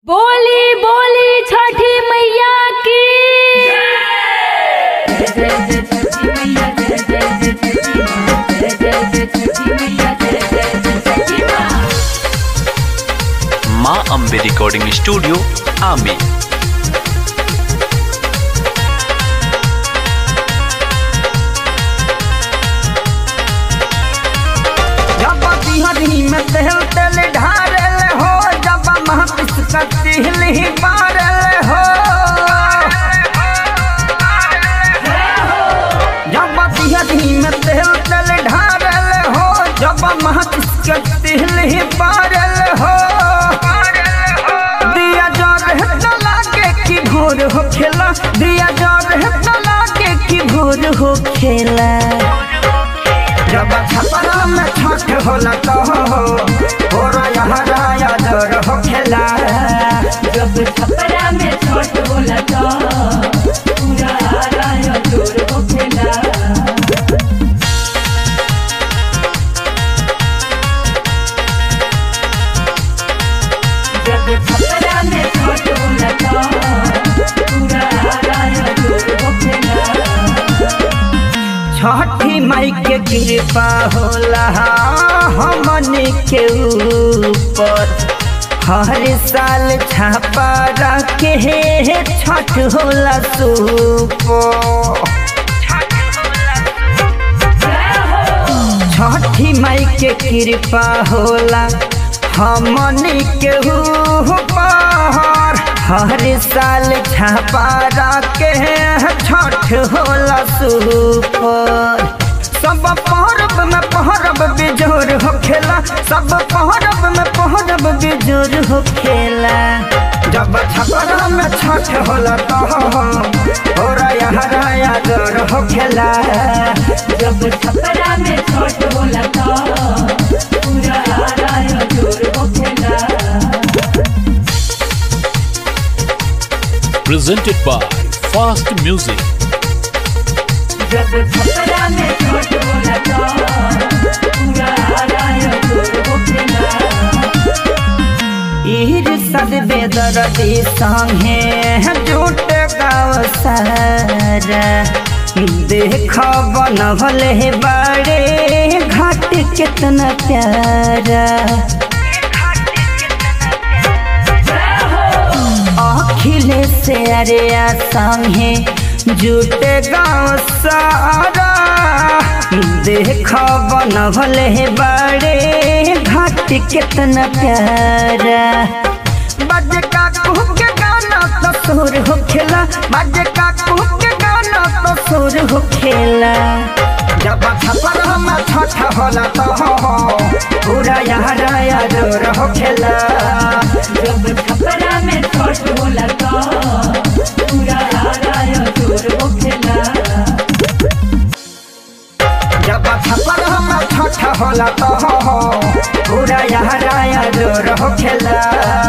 बोली बोली छठी मैया की माँ अम्बे रिकॉर्डिंग स्टूडियो आमी जब बिहरी में तेल तेल ढारल हो जब महपिस का तिल ही बारल हो जब बिहरी में तेल तेल ढारल हो जब महपिस का तिल ही बारल हो दिया जर है तला के की भोर हो खेला दिया जर है तला के की भोर हो खेला जब छपरा में छठ होला तो हो और यहाँ राया दर हो खेला जब छपरा में छोट बोला तो पूरा राय जोर हो खेला जब छपरा में छोट बोला तो पूरा राय जोर हो खेला छठी माई के कृपा होला हमनी के ऊपर हर साल छापा रखे हे छठ होला सुपर छठी माई के कृपा होला हमनी के ऊपर हर साल छापा के छठ होला सुपर सब पहरब में पहरब बेजोर हो खेला सब पहरब में पहरब बेजोर हो खेला जब छपरा में छठ होला तो हो राया राया जोर हो खेला जब छपरा में छोट बोला तो पूरा राय जोर हो खेला presented by Fast Music. जब छपरा में छोट बोला तो पूरा राय जोर हो खेला ईर सद बेदरदी संगे जुट गाँव सारा देख बनभल हे बाड़े घाट कितना प्यारा अखिलेश से अरे संगे जुट गाँव सारा देख बनभल हे बाड़े घाट कितना प्यारा बज का कुह के गाना तो सुर हो खेला बज का कुह के गाना तो सुर हो खेला जब छपर में छठ होला तो हो पूरा यहाँ राया जोर हो खेला जब छपरा में छोट बोला तो पूरा राय जोर हो खेला जब छपर में छठ होला तो हो पूरा यहाँ राया जोर हो खेला